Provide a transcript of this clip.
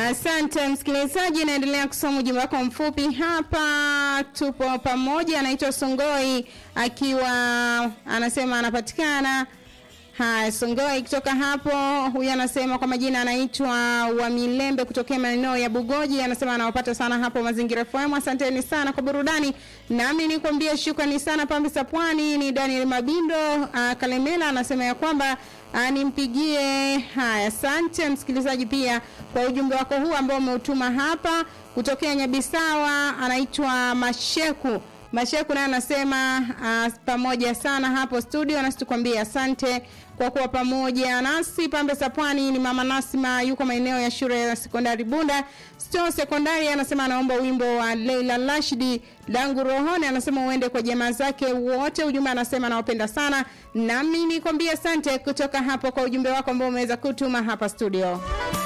Asante msikilizaji, naendelea kusoma ujumbe wako mfupi hapa. Tupo pamoja, anaitwa Songoi akiwa anasema anapatikana Haya, Songoi kutoka hapo. Huyu anasema kwa majina anaitwa Wamilembe kutokea maeneo ya Bugoji. Anasema anawapata sana hapo Mazingira FM. Asanteni sana kwa burudani, nami nikwambia shukrani sana. Pambe za Pwani ni Daniel Mabindo uh, Kalemela anasema ya kwamba uh, nimpigie. Haya, asante msikilizaji pia kwa ujumbe wako huu ambao umeutuma hapa kutokea Nyabisawa. Anaitwa Masheku Masheku naye anasema uh, pamoja sana hapo studio, nasi tukwambie asante kwa kuwa pamoja nasi. Pambe za Pwani ni mama Nasima, yuko maeneo ya shule ya sekondari Bunda Sto sekondari. Anasema anaomba wimbo wa Leila Rashidi langu rohoni, anasema uende kwa jamaa zake wote. Ujumbe anasema anawapenda sana, nami nikwambie asante kutoka hapo kwa ujumbe wako ambao umeweza kutuma hapa studio.